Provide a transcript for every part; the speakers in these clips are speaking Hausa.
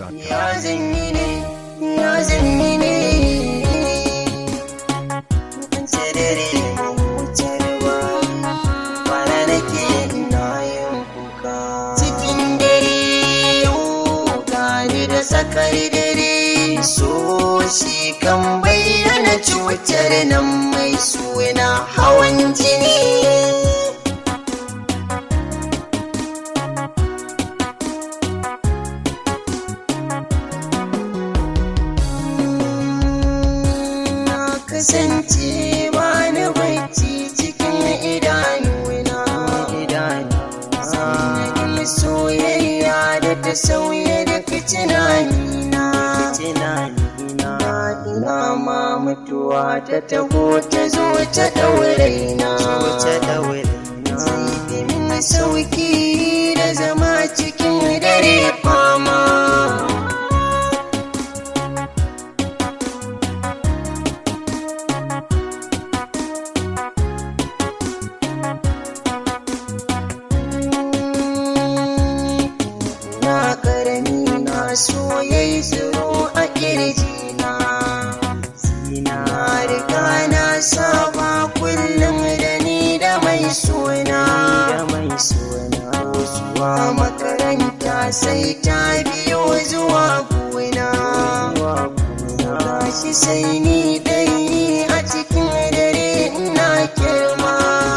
ya zanyi ne ya zanyi ne an tsirere mahutar ba kwana nake ina yin kuka cikin dare yau gani da tsakar dare so shi kan bayyana cutar nan mai suna hawan jini na kasance ba na bacci cikin idanuna sanadin soyayya da ta sauya da tunanina ina ma mutuwa ta taho ta zo ta ɗaure na zai min sauki da zama cikin dare fama na karami na soyayi tsiro a kirjina na riga na saba kullum da ni da mai suna zuwa makaranta sai ta biyo zuwa gona gashi sai ni dai a cikin dare ina girma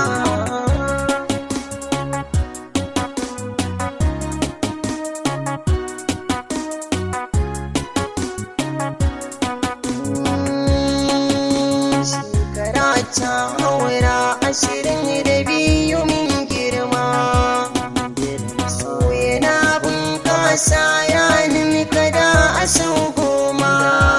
shekara ta haura ashirin da biyu min girma so yana bunƙasa ya nemi kada a sau goma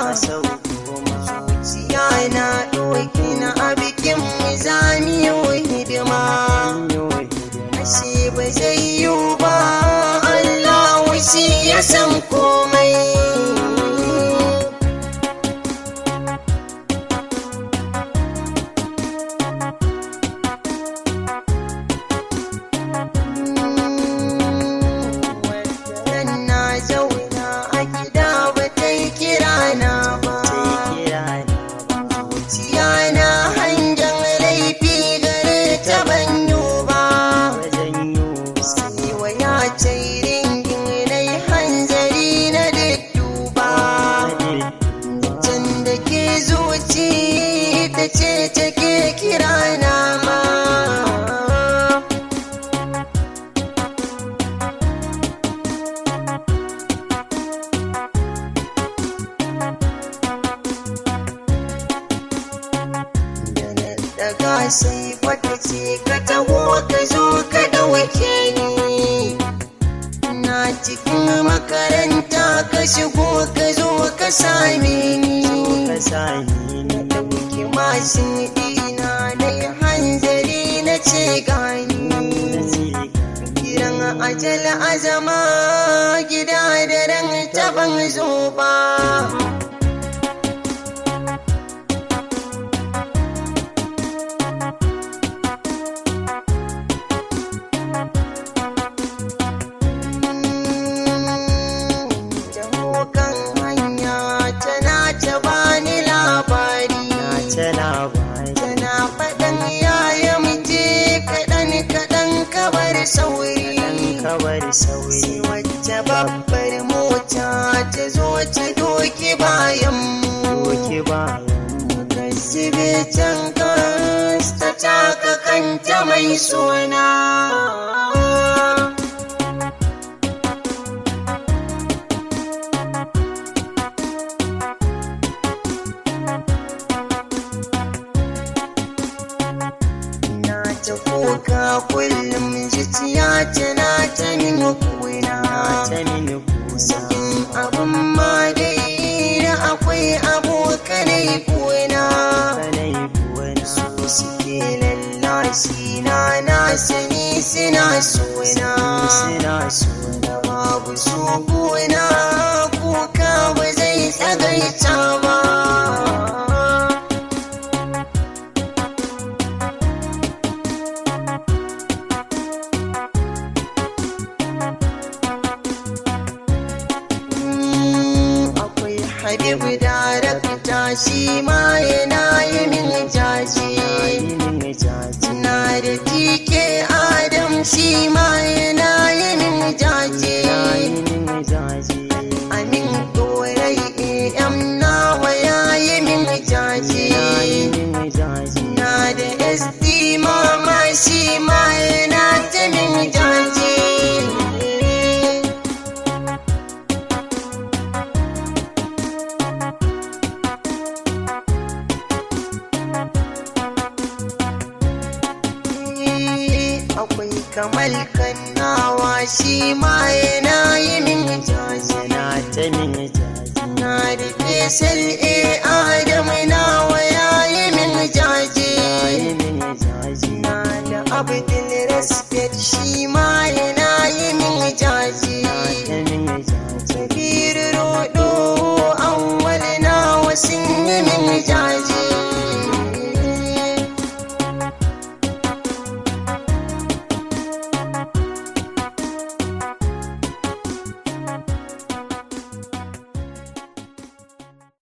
zuciya na ɗauki na a bikin mizaniyo hidima ashe ba zai yiwu ba Allah shi ya san komai Wannan na zauna a gida ba ta yi kira na ba. Zuciya na hangen laifi gare ta banyo ba. Sai waya ce ringin na yi hanzari na dudduba. Can da ke zuci ita ce take kira na ma. daga sai wata ce ka taho ka zo ka ɗauke ni na cikin makaranta ka shigo ka zo ka same ni ɗauki mashin ɗina na yi hanzari na ce gani kiran ajal azama gida da ran taban zo ba kan hanya tana ta bani labari tana faɗan yaya muje kaɗan kaɗan kabar sauri sai wacce babbar mota ta zo ta doki bayan mu Gazibe can kas ta taka kanta mai suna na ta kuka kullum zuciya tana ta nuna kuna sakin abin ma dai da akwai abokanai kuna su suke lallashi na na sani suna suna da babu su kuna kuka ba zai tsagaita ba Habibu darakta shi ma yana yi min jaji na da tike Adam shi ma yana yi min jaji Amin dorai am nawa ya yi min jaji na da SD mama shi ma yana ta min jaji akwai kamal kannawa shi ma yana yi min jaji na da fesal